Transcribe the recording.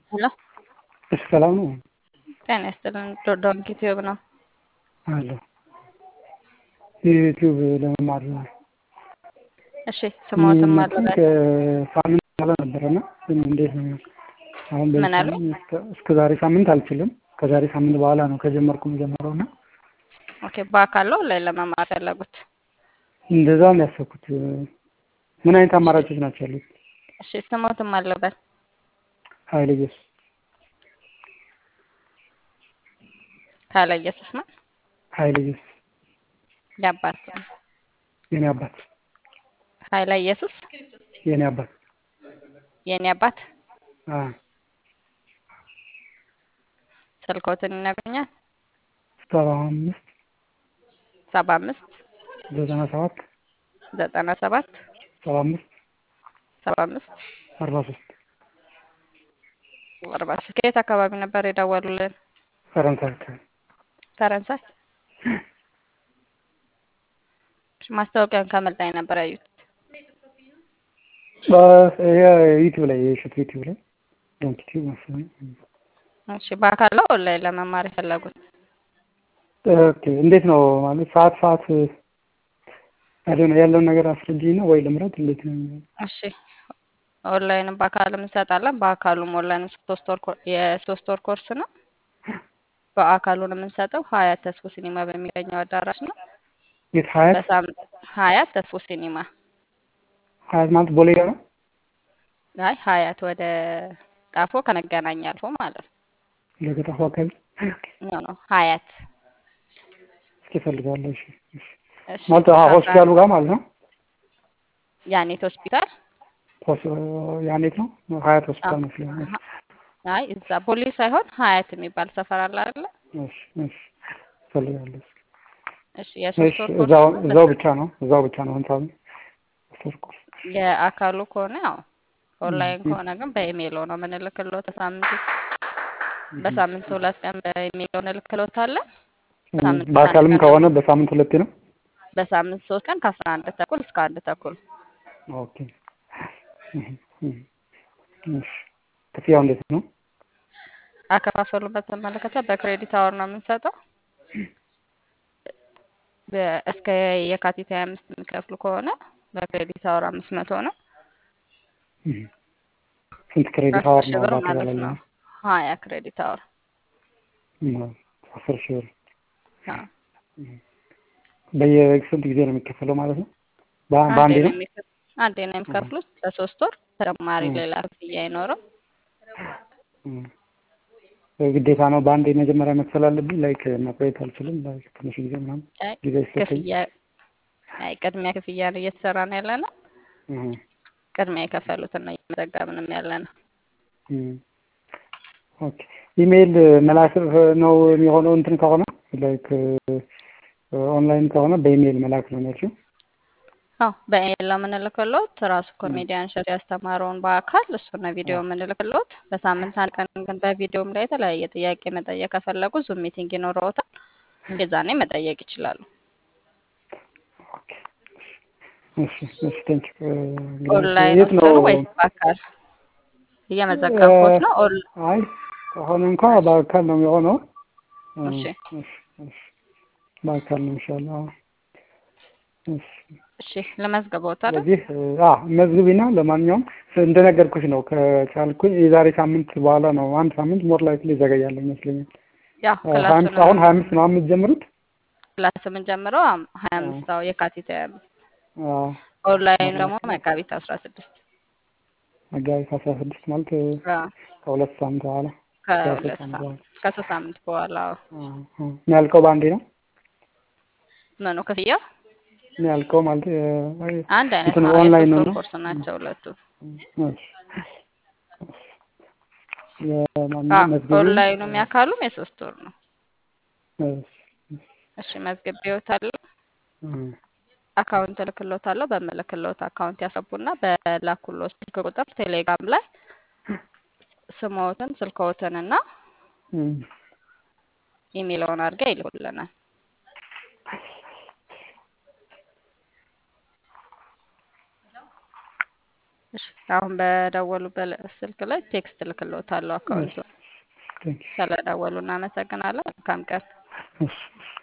ሄሎ እሺ ሰላም ነው ጤና ይስጥልን። ዶዶን ዩቲዩብ ነው። አለ ዩቲዩብ ለመማር እሺ ስሞትም አለ የሚመጡኝ ከሳምንት በኋላ ነበረና ግን እንዴት ነው አሁን ምን አሉ? እስከ ዛሬ ሳምንት አልችልም። ከዛሬ ሳምንት በኋላ ነው ከጀመርኩ የጀመረው እና ኦኬ በአካል ነው ላይ ለመማር ፈለጉት? እንደዛ ነው ያሰብኩት። ምን አይነት አማራጮች ናቸው ያሉት? እሺ ስሞትም አለበት ኃይለ ኢየሱስ ካለ ኢየሱስ ነው ኃይለ ኢየሱስ የአባት ስም የኔ አባት ኃይለ ኢየሱስ የኔ አባት የኔ አባት አ ስልኮትን ይነግሩኛል? ሰባ አምስት ሰባ አምስት ዘጠና ሰባት ዘጠና ሰባት ሰባ አምስት ሰባ አምስት አርባ ሶስት አርባ ሶስት ከየት አካባቢ ነበር የደወሉልን? ፈረንሳይ አካባቢ ፈረንሳይ። ማስታወቂያን ከምን ላይ ነበር ያዩት? ዩቲዩብ ላይ የእሸቱ ዩቲዩብ ላይ ዶንክ ዩቲዩብ መሰለኝ። እሺ በአካል ነው ኦንላይን ለመማር የፈለጉት? ኦኬ እንዴት ነው ማለት ሰዓት ሰዓት አይደል ነው ያለውን ነገር አስረጅኝ ነው ወይ ልምረጥ እንዴት ነው? እሺ ኦንላይንም በአካልም እንሰጣለን። በአካሉም ኦንላይንም ሶስት ወር ኮ- የሶስት ወር ኮርስ ነው። በአካሉን የምንሰጠው ሀያት ተስፎ ሲኒማ በሚገኘው አዳራሽ ነው። የት ሀያት በሳምንት ሀያት ተስፎ ሲኒማ ሀያት ማለት ቦሌ ጋር ነው? አይ ሀያት ወደ ጣፎ ከመገናኛ አልፎ ማለት ነው። ለገጣፉ አካባቢ ኖ ኖ ሀያት እስኪ እፈልጋለሁ። እሺ እሺ እሺ ማለት አዎ ሆስፒታሉ ጋር ማለት ነው። ያኔት ሆስፒታል ሆስ- ያኔት ነው ሀያት ሆስፒታል መስለኝ። አይ እዛ ቦሌ ሳይሆን ሀያት የሚባል ሰፈር አለ አይደለ? እሺ እሺ እፈልጋለሁ። እሺ የሶስት እሺ ወር እዛው ኮርስ ነው። እዛው ብቻ ነው እዛው ብቻ ነው ህንጻው ሶስት ኮርስ የአካሉ ከሆነ ያው ኦንላይን ከሆነ ግን በኢሜይል ነው የምንልክለው። በሳምንት በሳምንት ሁለት ቀን በኢሜይል እንልክሎታለን። በሳምንት በአካልም አንድ ቀን ከሆነ በሳምንት ሁለቴ ነው። በሳምንት ሶስት ቀን ከአስራ አንድ ተኩል እስከ አንድ ተኩል ኦኬ እህ፣ እህ። እሺ ክፍያው እንዴት ነው? አከፋፈሉን በተመለከተ በክሬዲት አወር ነው የምንሰጠው። በ- እስከ የካቲት ሀያ አምስት የሚከፍሉ ከሆነ በክሬዲት አወር አምስት መቶ ነው። እህ። ስንት ክሬዲት አስር አወር ሺህ ነው ብር ማለት በአጠቃላይ ነው። ነው? ሀያ ክሬዲት አወር እህ፣ አስር ሺህ ብር አዎ። በየስንት ጊዜ ነው የሚከፈለው ማለት ነው? በ- አንዴ በአንዴ ነው ነው? የሚከፍ- አንዴ ነው የሚከፍሉት ለሶስት ወር ተጨማሪ እህ፣ ሌላ ክፍያ አይኖርም። እህ። ግዴታ ነው በአንዴ መጀመሪያ መክፈል አለብኝ። ላይክ መቆየት አልችልም። ላይክ ትንሽ ጊዜ ምናምን አይ ጊዜ ሲሰጠኝ ክፍያ አይ ቅድሚያ ክፍያ ነው እየተሰራ ነው ያለ ነው። እህ፣ ቅድሚያ የከፈሉትን ነው እየመዘገብንም ያለ ነው። እህ። ኦኬ ኢሜይል መላክ ነው የሚሆነው እንትን ከሆነ ላይክ ኦንላይን ከሆነ በኢሜይል መላክ ነው ያልሽው? አዎ በኢሜይል ነው የምንልክሎት። ራሱ ኮሜዲያን ሸት ያስተማረውን በአካል እሱን ነው ቪዲዮ የምንልክሎት። በሳምንት አንድ ቀን ግን በቪዲዮም ላይ የተለያየ ጥያቄ መጠየቅ ከፈለጉ ዙም ሚቲንግ ይኖረውታል። የዛኔ መጠየቅ ይችላሉ። ኦኬ እሺ እሺ ቴንክ ኦንላይን የት ነው? ወስኑ ወይስ በአካል እየመዘገብኩት ነው? ኦን አይ ከሆነ እንኳ በአካል ነው የሚሆነው። እ፣ እሺ እሺ እሺ በአካል ነው የሚሻለው። አዎ። እሺ እሺ ለመዝገቦት አይደል? ስለዚህ አ መዝግቢና ለማንኛውም እንደነገርኩሽ ነው ከቻልኩኝ የዛሬ ሳምንት በኋላ ነው አንድ ሳምንት ሞር ላይክሊ ይዘገያል ይመስለኛል። ያው ሀያ አምስት ክላሱን አሁን ሀያ አምስት ነው የምትጀምሩት? ክላስ የምንጀምረው አም- ሀያ አምስት አዎ የካቲት ሀያ አምስት አዎ ኦንላይን ደግሞ መጋቢት አስራ ስድስት መጋቢት አስራ ስድስት ማለት አዎ ከሁለት ሳምንት በኋላ ከሶስት ከሁለት ሳምንት ሳምንት በኋላ ከሶስት ሳምንት በኋላ አዎ። አዎ፣ አዎ። የሚያልቀው በአንዴ ነው ምኑ ክፍያው የሚያልቀው ማለት እ፣ አንድ አይነት እንትን ነው። ኦንላይን የሶስት ነው ወር ነው? ኮርስ ናቸው ሁለቱ። እሺ፣ የማንኛውም መዝግቢው ኦንላይኑ የሚያካሉም የሶስት ወር ነው። እሺ፣ እሺ መዝግቤዎታለሁ። እ፣ አካውንት እልክሎታለሁ። በምልክሎት አካውንት ያስገቡና በላኩሎት ስልክ ቁጥር ቴሌግራም ላይ ስሞትን ስልክዎትን እና እ፣ ኢሜይልዎን አድርገው ይልኩልናል። እሺ አሁን በደወሉበት ስልክ ላይ ቴክስት እልክልዎታለሁ እሺ አካውንቱን። ቴንክ ዩ ስለደወሉ እናመሰግናለን። መልካም ቀን። እሺ እሺ